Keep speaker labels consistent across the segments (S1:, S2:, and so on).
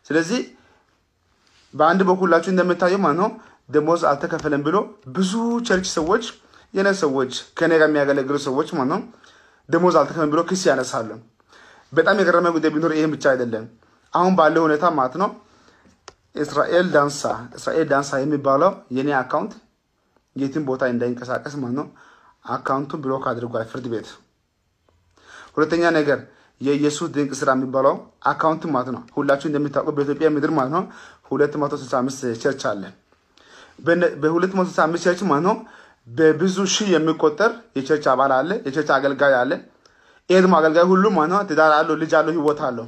S1: ስለዚህ በአንድ በኩላችሁ እንደምታየው ማለት ነው ደሞዝ አልተከፈለም ብሎ ብዙ ቸርች ሰዎች የነ ሰዎች ከኔ ጋር የሚያገለግሉ ሰዎች ማለት ነው ደሞዝ አልተከፈለም ብሎ ክስ ያነሳሉ። በጣም የገረመ ጉዳይ ቢኖር ይህም ብቻ አይደለም። አሁን ባለው ሁኔታ ማለት ነው እስራኤል ዳንሳ እስራኤል ዳንሳ የሚባለው የኔ አካውንት የትም ቦታ እንዳይንቀሳቀስ ማለት ነው አካውንቱን ብሎክ አድርጓል ፍርድ ቤት። ሁለተኛ ነገር የኢየሱስ ድንቅ ስራ የሚባለው አካውንት ማለት ነው ሁላችሁ እንደሚታውቁ በኢትዮጵያ ምድር ማለት ነው 265 ቸርች አለ። በ265 ቸርች ማለት ነው በብዙ ሺህ የሚቆጠር የቸርች አባል አለ፣ የቸርች አገልጋይ አለ። ይህ ደግሞ አገልጋይ ሁሉ ማለት ነው ትዳር አለው፣ ልጅ አለው፣ ህይወት አለው።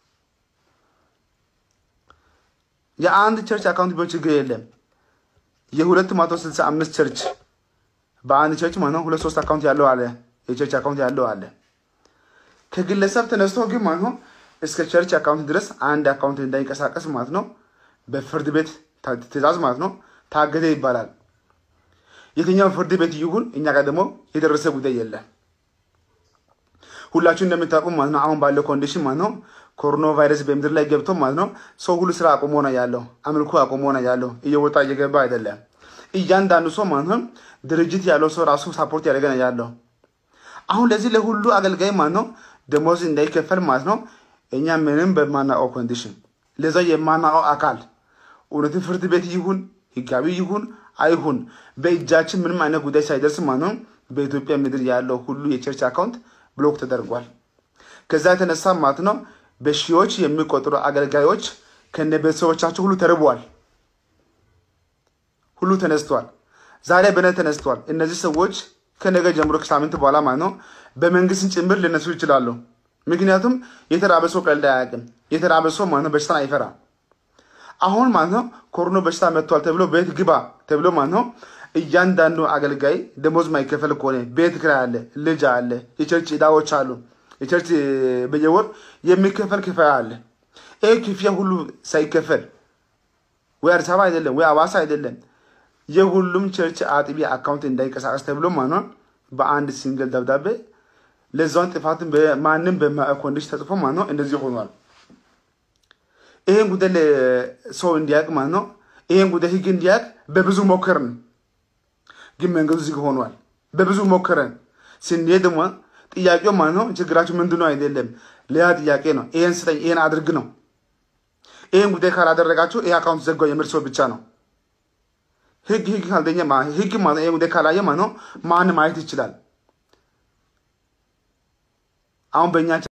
S1: የአንድ ቸርች አካውንት ቢሆን ችግር የለም። የሁለት መቶ ስልሳ አምስት ቸርች በአንድ ቸርች ማለት ነው ሁለት ሶስት አካውንት ያለው አለ፣ የቸርች አካውንት ያለው አለ። ከግለሰብ ተነስቶ ግን ማለት ነው እስከ ቸርች አካውንት ድረስ አንድ አካውንት እንዳይንቀሳቀስ ማለት ነው በፍርድ ቤት ትእዛዝ ማለት ነው ታገደ ይባላል። የትኛው ፍርድ ቤት ይሁን እኛ ጋር ደግሞ የደረሰ ጉዳይ የለም። ሁላችሁ እንደምታውቁ ማለት ነው አሁን ባለው ኮንዲሽን ማለት ነው ኮሮና ቫይረስ በምድር ላይ ገብቶ ማለት ነው ሰው ሁሉ ስራ አቁሞ ነው ያለው፣ አምልኮ አቁሞ ነው ያለው፣ እየወጣ እየገባ አይደለም። እያንዳንዱ ሰው ማለት ነው ድርጅት ያለው ሰው ራሱ ሳፖርት ያደረገ ነው ያለው። አሁን ለዚህ ለሁሉ አገልጋይ ማለት ነው ደሞዝ እንዳይከፈል ማለት ነው እኛ ምንም በማናውቀው ኮንዲሽን ለዛ የማናውቀው አካል እውነትን ፍርድ ቤት ይሁን ህጋዊ ይሁን አይሁን በእጃችን ምንም አይነት ጉዳይ ሳይደርስ ማለት ነው በኢትዮጵያ ምድር ያለው ሁሉ የቸርች አካውንት ብሎክ ተደርጓል። ከዛ የተነሳ ማለት ነው በሺዎች የሚቆጠሩ አገልጋዮች ከነ ቤተሰቦቻቸው ሁሉ ተርበዋል። ሁሉ ተነስቷል። ዛሬ በነ ተነስቷል። እነዚህ ሰዎች ከነገ ጀምሮ ከሳምንት በኋላ ማለት ነው በመንግስትን ጭምር ሊነሱ ይችላሉ። ምክንያቱም የተራበ ሰው ቀልድ አያውቅም። የተራበ ሰው ማለት ነው በሽታን አይፈራም። አሁን ማለት ነው ኮሮና በሽታ መጥቷል ተብሎ ቤት ግባ ተብሎ ማለት ነው እያንዳንዱ አገልጋይ ደሞዝ ማይከፈል ከሆነ ቤት ኪራይ አለ፣ ልጅ አለ፣ የቸርች ዕዳዎች አሉ። የቸርች በየወር የሚከፈል ክፍያ አለ። ይህ ክፍያ ሁሉ ሳይከፈል ወይ አዲስ አበባ አይደለም ወይ አዋሳ አይደለም የሁሉም ቸርች አጥቢ አካውንት እንዳይንቀሳቀስ ተብሎ ማለት ነው በአንድ ሲንግል ደብዳቤ ለዛውን ጥፋትን ማንም በማያውቅ ኮንዲሽን ተጽፎ ማለት ነው እንደዚህ ሆኗል። ይሄን ጉዳይ ሰው እንዲያውቅ ማለት ነው ይሄን ጉዳይ ህግ እንዲያውቅ በብዙ ሞከርን፣ ግን መንገዱ ዝግ ሆኗል። በብዙ ሞከረን ስንሄድ ደግሞ ጥያቄው ማለት ነው ችግራችሁ ምንድን ነው አይደለም፣ ሌላ ጥያቄ ነው። ይሄን ስጠኝ፣ ይሄን አድርግ ነው። ይሄን ጉዳይ ካላደረጋችሁ ይሄ አካውንት ዘጋው የሚል ሰው ብቻ ነው። ህግ ህግ ካልተኛ ህግ ማለት ይሄን ጉዳይ ካላየ ማለት ነው ማን ማየት ይችላል። አሁን በእኛ